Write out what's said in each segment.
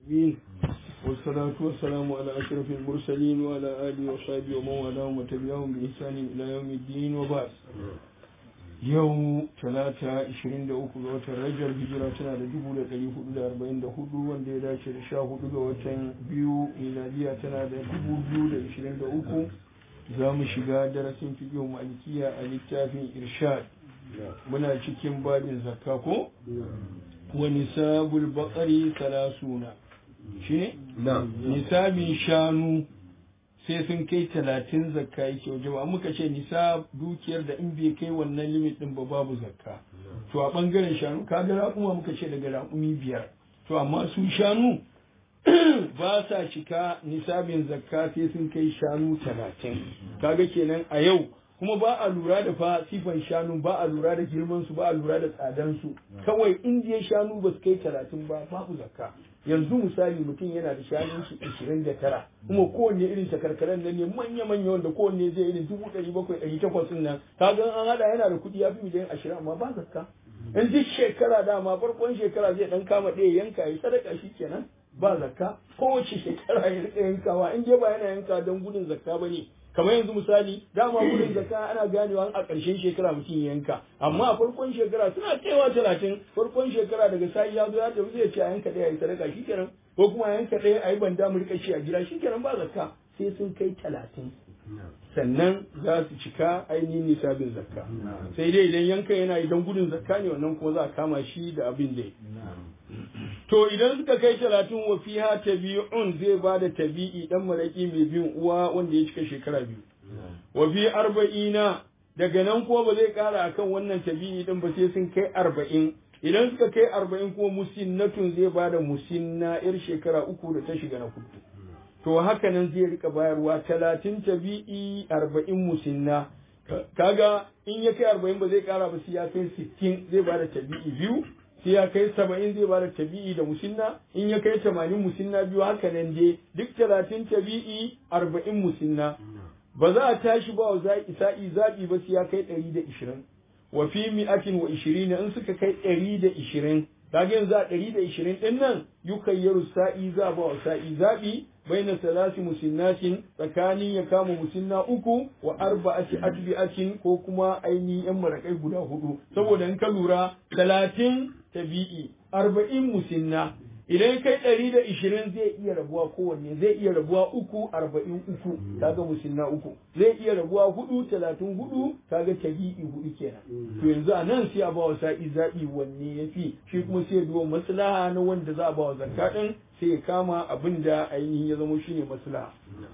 العالمين والصلاة والسلام على أشرف المرسلين وعلى آله وصحبه ومن والاهم وتبعهم بإحسان إلى يوم الدين وبعد yau talata 23 ga watan rajar hijira tana da 1444 wanda ya dace da 14 ga watan biyu miladiya tana da 2023 za mu shiga darasin fiƙin malikiya a littafin irshad muna cikin babin zakka ko wa nisabul baqari salasuna shine nisabin shanu sai sun kai talatin zakka yake waje ba muka ce nisa dukiyar da in bai kai wannan limit din ba babu zakka to a bangaren shanu kaga raƙuma muka ce daga raƙumi biyar to amma su shanu ba sa cika nisabin zakka sai sun kai shanu talatin kaga kenan a yau kuma ba a lura da fa sifan shanu ba a lura da girman su ba a lura da tsadan su kawai indiya shanu ba su kai talatin ba babu zakka yanzu misali mutum yana da shanun shi ishirin da tara kuma kowanne irin takarkaran nan ne manya-manya wanda kowanne zai irin dubu ɗari bakwai ɗari takwas nan ka ga an haɗa yana da kuɗi ya fi miliyan ashirin amma ba zakka in duk shekara dama farkon shekara zai ɗan kama ɗaya yanka ya sadaka shi kenan ba zakka kowace shekara ya riƙa yankawa in dai ba yana yanka don gudun zakka ba ne kamar yanzu misali dama gudun zakka ana ganewa a ƙarshen shekara mutum yanka amma a farkon shekara suna kaiwa talatin farkon shekara daga sa'i ya zo ya tafi zai ce a yanka ɗaya a yi sadaka shikenan ko kuma a yanka ɗaya a yi banda mu rika shi a gida shikenan ba zakka sai sun kai talatin sannan za su cika ainihin nisabin zakka sai dai idan yankan yana idan gudun zakka ne wannan kuma za a kama shi da abin da To idan suka kai talatin wa fiha tabi'un zai ba da tabi'i dan maraki mai bin uwa wanda ya cika shekara biyu. Wa fi arba'ina daga nan kuma ba zai kara akan wannan tabi'i din ba sai sun kai arba'in. Idan suka kai arba'in kuma musinnatun zai ba da musinna yar shekara uku da ta shiga na kudu. To haka nan zai rika bayarwa talatin tabi'i arba'in musinna. Kaga in ya kai arba'in ba zai kara ba sai ya kai sittin zai ba da tabi'i biyu. sai ya kai saba'in zai bada tabi'i da musinna in ya kai tamanin musinna biyu haka nan dai duk talatin tabi'i arba'in musinna ba za a tashi ba wa za'i sa'i zaɓi ba sai ya kai ɗari da ishirin wa fi mi'atin wa ishirin in suka kai ɗari da ishirin kaga yanzu a ɗari da ishirin ɗin nan yukayyaru sa'i za ba wa sa'i zaɓi baina salasi musinnatin tsakanin ya kama musinna uku wa arba'ati atbi'atin ko kuma ainihin yan marakai guda hudu saboda in ka lura talatin tabi'i arba'in musinna idan kai ɗari da ishirin zai iya rabuwa kowanne zai iya rabuwa uku arba'in uku kaga musinna uku zai iya rabuwa hudu talatin hudu kaga tabi'i hudu kenan to yanzu a nan sai a ba wa sa'i zaɓi wanne ya fi shi kuma sai duwa maslaha na wanda za a ba wa zakka ɗin sai ya kama abin da ainihin ya zama shine maslaha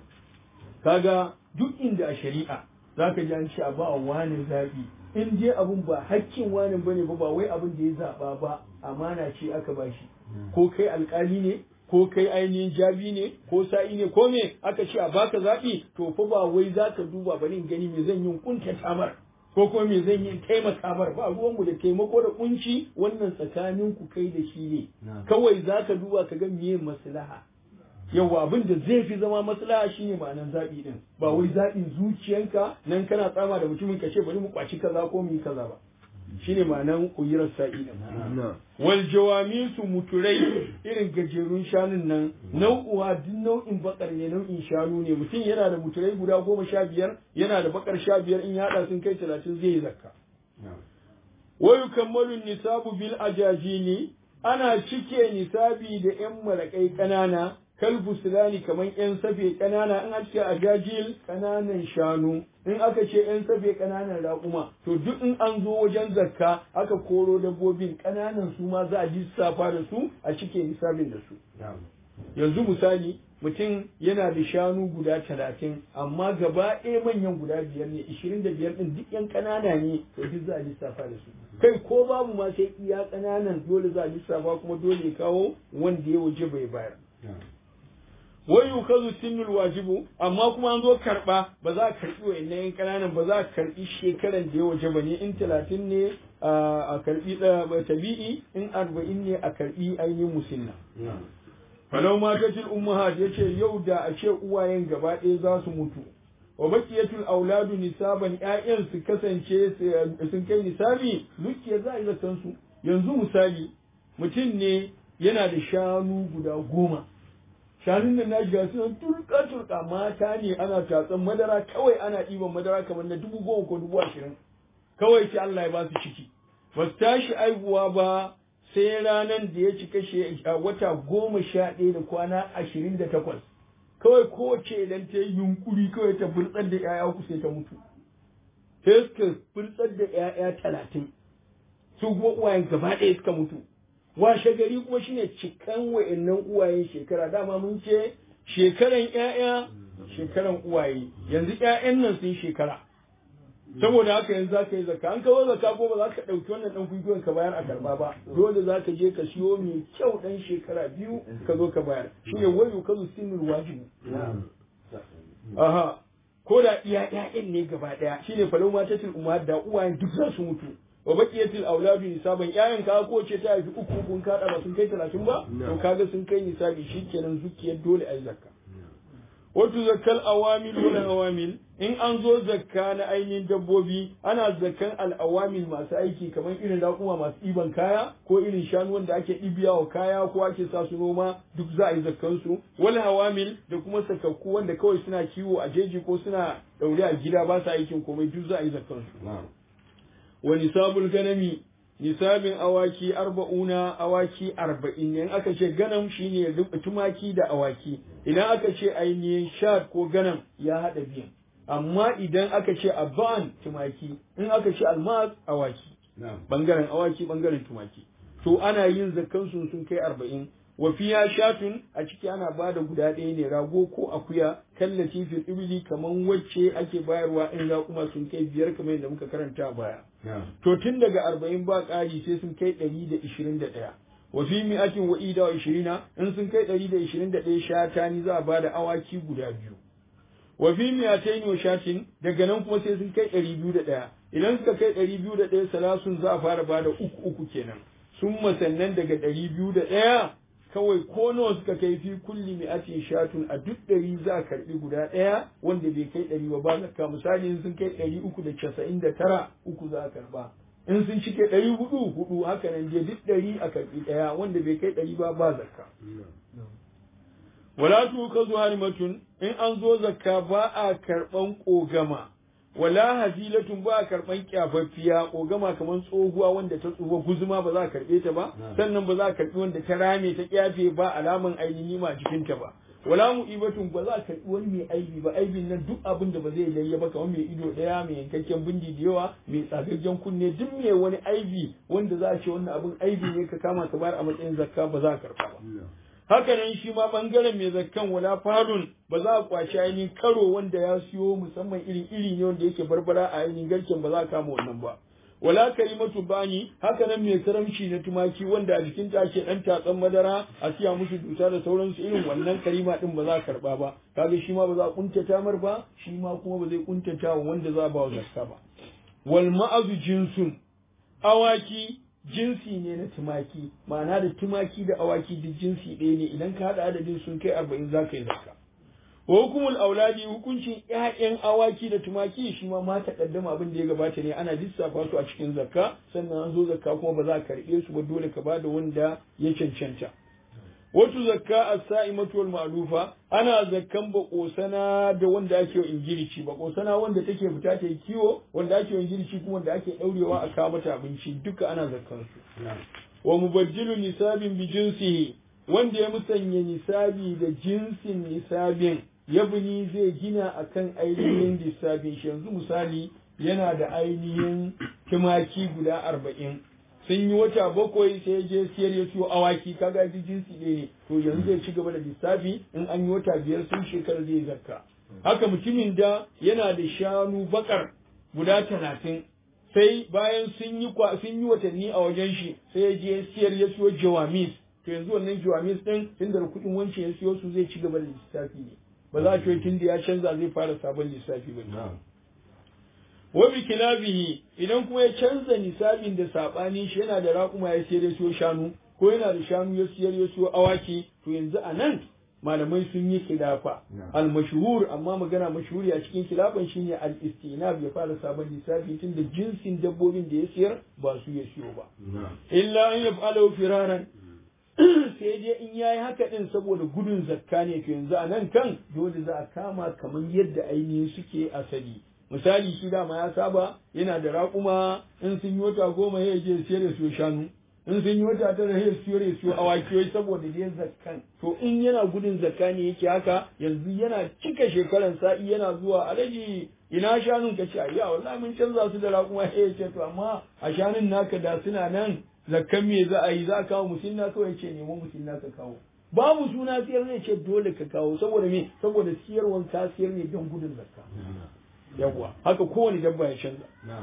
kaga duk inda a shari'a zaka ji an ce a ba wa wani zaɓi in je abun ba hakkin wani bane ba ba wai abin da ya zaɓa ba amana ce aka ba shi ko kai alkali ne ko kai ainihin jabi ne ko sa'i ne ko me aka ce a baka zaɓi to fa ba wai za ka duba bari in gani me zan yi kunta tamar ko kuma me zan yi taimaka mar ba ruwanmu da taimako da kunci wannan tsakanin ku kai da shi ne kawai za ka duba ka ga meye maslaha yawa abin da zai fi zama maslaha shine ma'anan zaɓi din ba wai zaɓin zuciyanka nan kana tsama da mutumin ka ce bari mu kwaci kaza ko mu yi kaza ba shine ma'anan kuyirar sa'i din wal jawamisu muturai irin gajerun shanun nan nau'uwa duk nau'in bakar ne nau'in shanu ne mutum yana da muturai guda goma sha biyar yana da bakar sha biyar in ya haɗa sun kai talatin zai yi zakka wa yukammalu nisabu bil ajajini ana cike nisabi da yan marakai ƙanana kalbu sulani kamar yan safe ƙanana in aka ce ajajil ƙananan shanu in aka ce yan safe ƙananan raƙuma to duk in an zo wajen zakka aka koro dabbobin ƙananan su ma za a lissafa da su a cike nisabin da su yanzu misali mutum yana da shanu guda talatin amma gaba ɗaya manyan guda biyar ne ishirin da biyar ɗin duk yan ƙanana ne to duk za a lissafa da su kai ko babu ma sai iya ƙananan dole za a lissafa kuma dole ya kawo wanda ya waje bai bayar wai yukazu sinnul wajibu amma kuma an zo karba ba za a karbi wayannan kananan ba za a karbi shekaran da ya waje ba ne in talatin ne a karbi tabi'i in arba'in ne a karbi ainihin musinna falau matatil ummahat yace yau da a ce uwayen gaba ɗaya za su mutu wa baqiyatul auladu nisaban ƴaƴan su kasance sun kai nisabi dukiya za a yi zaton su yanzu misali mutum ne yana da shanu guda goma shanun da na shiga suna turka turka mata ne ana tatsan madara kawai ana ɗiban madara kamar na dubu goma ko dubu ashirin kawai sai Allah ya ba su ciki ba su tashi aihuwa ba sai ranar da ya cika wata goma sha ɗaya da kwana ashirin da takwas kawai kowace idan ta yi yunkuri kawai ta burtsar da 'ya'ya uku sai ta mutu sai suka burtsar da 'ya'ya talatin su kuma uwayen gaba ɗaya suka mutu washe gari kuma shine cikan wa'annan uwayen shekara dama mun ce shekaran ƴaƴa shekaran uwaye yanzu ƴaƴan nan sun shekara saboda haka yanzu za ka yi zakka an kawo zakka ko ba za ka ɗauki wannan ɗan kwikwiyon ka bayar a karɓa ba dole za ka je ka siyo mai kyau ɗan shekara biyu ka zo ka bayar shine wayo kazu sinul wajibi aha ko da iya ƴaƴan ne gaba ɗaya shine falau matatul umar da uwayen duk za su mutu wa baqiyatil auladu nisaban ƴaƴan ka ko ce ta haifi uku kun kada ba sun kai 30 ba to kaga sun kai nisabi shikenan zukiyar dole ai zakka wato zakkal awamil wal awamil in an zo zakka na ainihin dabbobi ana zakkan al'awamil masu aiki kamar irin raƙuma masu ɗiban kaya ko irin shanu wanda ake ɗibiya wa kaya ko ake sa su noma duk za a yi zakkan su wal hawamil da kuma sakakku wanda kawai suna kiwo a jeji ko suna ɗaure a gida ba sa aikin komai duk za a yi zakkan su wa nisabul ganami nisabin awaki arba'una awaki arba'in ne aka ce ganam shine tumaki da awaki idan aka ce ainihin shat ko ganam ya haɗa biyan amma idan aka ce aban tumaki in aka ce almas awaki bangaren awaki bangaren tumaki to ana yin zakkan sun sun kai arba'in wa fiya shatun a ciki ana ba da guda ɗaya ne rago ko akuya kallaci fil ibli kaman wacce ake bayarwa in raƙuma sun kai biyar kamar yadda muka karanta a baya to tun daga arba'in ba ƙari sai sun kai ɗari da ishirin da ɗaya wa fi mi'atin wa ida wa ishirina in sun kai ɗari da ishirin da ɗaya shata ni za a ba da awaki guda biyu wa fi mi'atain wa shatin daga nan kuma sai sun kai ɗari biyu da ɗaya idan suka kai ɗari biyu da ɗaya salasun za a fara ba da uku uku kenan sun sannan daga ɗari biyu da ɗaya kawai ko nawa suka kai fi kulli mi'atin shatun a duk ɗari za a karɓi guda ɗaya wanda bai kai ɗari ba ba zakka misali in sun kai ɗari uku da casa'in da tara uku za a karɓa in sun cike ɗari hudu hudu haka nan je duk ɗari a karɓi ɗaya wanda bai kai ɗari ba ba zakka wala tu ka zuwa harimatun in an zo zakka ba a karɓan ƙogama wala hazilatun ba a karɓan kyafaffiya ƙogama kamar tsohuwa wanda ta tsufa guzuma ba za a karɓe ta ba sannan ba za a karɓi wanda ta rame ta kyafe ba alaman ainihi ma jikinta ba wala mu'ibatun ba za a karɓi wani mai aibi ba aibin nan duk abin da ba zai layya ba kamar mai ido ɗaya mai yankakken bindi da yawa mai tsagaggen kunne duk mai wani aibi wanda za a ce wannan abin aibi ne ka kama ka bayar a matsayin zakka ba za a karɓa ba haka nan shi ma bangaren mai zakkan wala farun ba za a kwashi ainihin karo wanda ya siyo musamman irin iri ne wanda yake barbara a ainihin garken ba za a kama wannan ba wala karimatu bani haka nan mai karamci na tumaki wanda a jikin ta ake dan tatsan madara a siya musu dusa da sauransu irin wannan karima din ba za a karba ba kaga shi ma ba za a kuntata mar ba shi ma kuma ba zai kuntata wa wanda za a ba wa zakka ba wal ma'azu jinsun awaki jinsi ne na tumaki ma'ana da tumaki da awaki duk jinsi ɗaya ne idan ka haɗa adadin sun kai arba'in za ka yi zakka hukumul auladi hukuncin ƴaƴan awaki da tumaki shi ma ma takaddama abin da ya gabata ne ana lissafa su a cikin zakka sannan an zo zakka kuma ba za ka karɓe su ba dole ka bada wanda ya cancanta wato zakka as-sa'imatu wal ma'lufa ana zakkan bakosana da wanda ake ingirici bakosana wanda take fita ta yi kiwo wanda ake ingirici kuma wanda ake daurewa a kawo mata abinci duka ana zakkan su wa mubajjilu nisabin bi jinsihi wanda ya musanya nisabi da jinsin nisabin yabni zai gina akan ainihin lissafin shi yanzu misali yana da ainihin tumaki guda arba'in sun yi wata bakwai sai ya je siyar ya siyo awaki kaga ji jinsi ɗaya ne to yanzu zai ci gaba da lissafi in an yi wata biyar sun shekara zai zakka haka mutumin da yana da shanu bakar guda talatin sai bayan sun yi sun yi watanni a wajen shi sai ya je siyar ya siyo jawamis to yanzu wannan jawamis din tun da kuɗin wancan ya siyo su zai ci gaba da lissafi ne ba za a ce tun da ya canza zai fara sabon lissafi ba wa bi kilabihi idan kuma ya canza nisabin da sabanin shi yana da raƙuma ya siyar ya siyo shanu ko yana da shanu ya siyar ya siyo awaki to yanzu a nan malamai sun yi khilafa al mashhur amma magana mashhuri a cikin khilafan shine al istinab ya fara sabon lissafi tun da jinsin dabbobin da ya siyar ba su ya siyo ba illa an yaf'alu firaran sai dai in yayi haka din saboda gudun zakka ne to yanzu a nan kan dole za a kama kamar yadda ainihin suke asali misali shi dama ya saba yana da raƙuma in sun yi wata goma ya je siyar da su shanu in sun yi wata tara ya siyo ya siyo awaki saboda dai zakkan to in yana gudun zakka ne yake haka yanzu yana cika shekaran sa'i yana zuwa alaji ina shanun ka ce ayya wallahi mun canza su da raƙuma ya ce to amma a shanun naka da suna nan zakkan me za a yi za a kawo musinna kawai ce nemo musinna ka kawo babu suna siyar ne ce dole ka kawo saboda me saboda siyarwan ka siyar ne don gudun zakka yawwa haka kowane dabba ya canza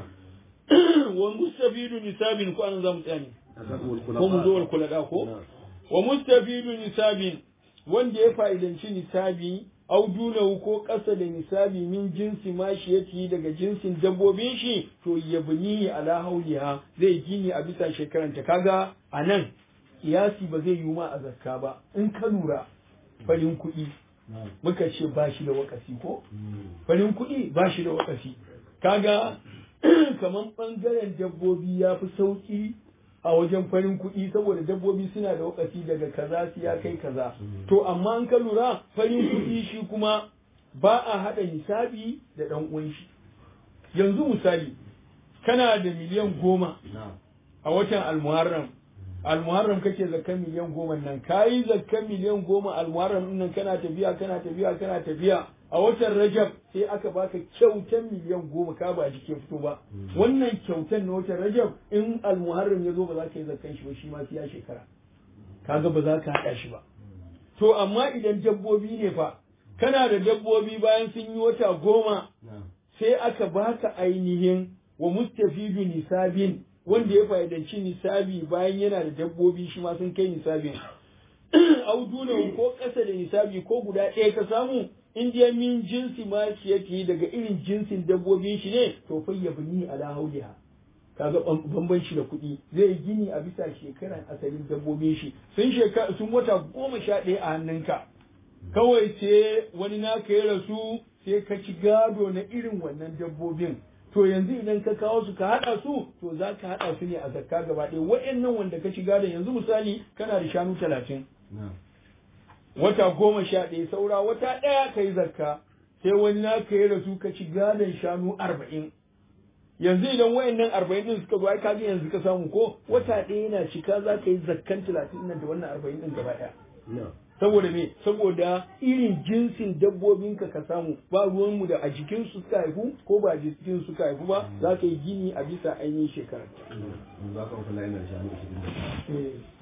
wa mustafidu nisabin ko an zamu tsaya ne ko mu zo wal kulada ko wa mustafidu nisabin wanda ya fa'idanci nisabi au dunahu ko ƙasa da nisabi min jinsi mashiyati daga jinsin dabbobin shi to yabni ala hauliha zai gini a bisa shekaranta kaga anan kiyasi ba zai yi ma a zakka ba in ka lura farin kuɗi muka ce ba shi da wakasi ko farin kuɗi ba shi da wakasi kaga kamar ɓangaren dabbobi ya fi sauƙi a wajen farin kuɗi saboda dabbobi suna da wakasi daga kaza su ya kai kaza to amma an ka lura farin kuɗi shi kuma ba a haɗa hisabi da ɗan uwan shi yanzu misali kana da miliyan goma a watan almuharram almuharram kake zakkan miliyan goma nan kayi zakkan miliyan goma almuharram din nan kana tafiya kana tafiya kana tafiya a watan rajab sai aka baka kyautan miliyan goma ka ba jike fito ba wannan kyautan na watan rajab in almuharram ya zo ba za ka yi zakkan shi ba shi ma sai ya shekara kaga ba za ka haɗa shi ba to amma idan dabbobi ne fa kana da dabbobi bayan sun yi wata goma sai aka baka ainihin wa mustafidu nisabin wanda ya fa'idanci nisabi bayan yana da dabbobi shi ma sun kai nisabin auduna ko ƙasa da nisabi ko guda ɗaya ka samu in dai min jinsi ma yake daga irin jinsin dabbobin shi ne to fa ya bini ala hauliha kaga bambanci da kuɗi zai gini a bisa shekaran asalin dabbobin shi sun shekara sun wata goma sha ɗaya a hannunka kawai sai wani naka ya rasu sai ka ci gado na irin wannan dabbobin to yanzu idan ka kawo su ka haɗa su to za ka haɗa su ne a zakka gaba ɗaya wa'annan wanda ka ci gadon yanzu misali kana da shanu talatin wata goma sha ɗaya saura wata ɗaya ka yi zakka sai wani na ka yi rasu ka ci gadon shanu arba'in yanzu idan wa'annan arba'in ɗin suka zo ai kaga yanzu ka samu ko wata ɗaya yana cika za ka yi zakkan talatin nan da wannan arba'in ɗin gaba ɗaya saboda me saboda irin jinsin dabbobinka ka samu ba ruwanmu da a jikin su suka haifu ko ba a jikin suka haifu ba za ka yi gini a bisa ainihin shekarar. Za ka kula yana da shanu 20.